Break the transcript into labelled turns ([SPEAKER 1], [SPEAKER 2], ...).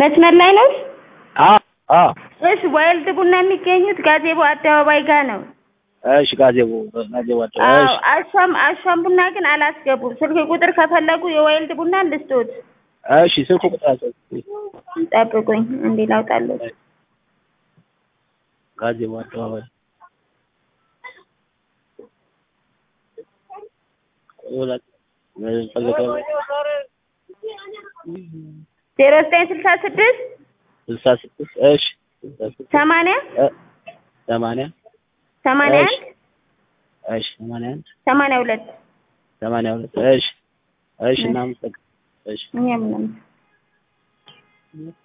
[SPEAKER 1] መስመር ላይ ነው?
[SPEAKER 2] አዎ አዎ
[SPEAKER 1] እሺ ዋይልድ ቡና የሚገኙት ጋዜቦ አደባባይ ጋር ነው።
[SPEAKER 2] እሺ ጋዜቦ ጋዜቦ አለ
[SPEAKER 1] አዎ
[SPEAKER 2] እሺ
[SPEAKER 1] አሻም አሻም ቡና ግን አላስገቡም። ስልክ ቁጥር ከፈለጉ የዋይልድ ቡና ልስጦት።
[SPEAKER 2] እሺ ስልኩ ቁጥር አለ
[SPEAKER 1] ጠብቁኝ እንዴ ላውጣለት።
[SPEAKER 2] ጋዜቦ አደባባይ ሁለት ፈልገው
[SPEAKER 1] ዜሮ ዘጠኝ ስልሳ ስድስት
[SPEAKER 2] ስልሳ ስድስት እሺ ስልሳ ስድስት
[SPEAKER 1] ሰማንያ
[SPEAKER 2] እ ሰማንያ
[SPEAKER 1] ሰማንያ
[SPEAKER 2] እሺ
[SPEAKER 1] አንድ
[SPEAKER 2] እሺ ሰማንያ አንድ
[SPEAKER 1] ሰማንያ ሁለት
[SPEAKER 2] ሰማንያ ሁለት እሺ እሺ እናመሰግናለን እሺ
[SPEAKER 1] እኛም ነው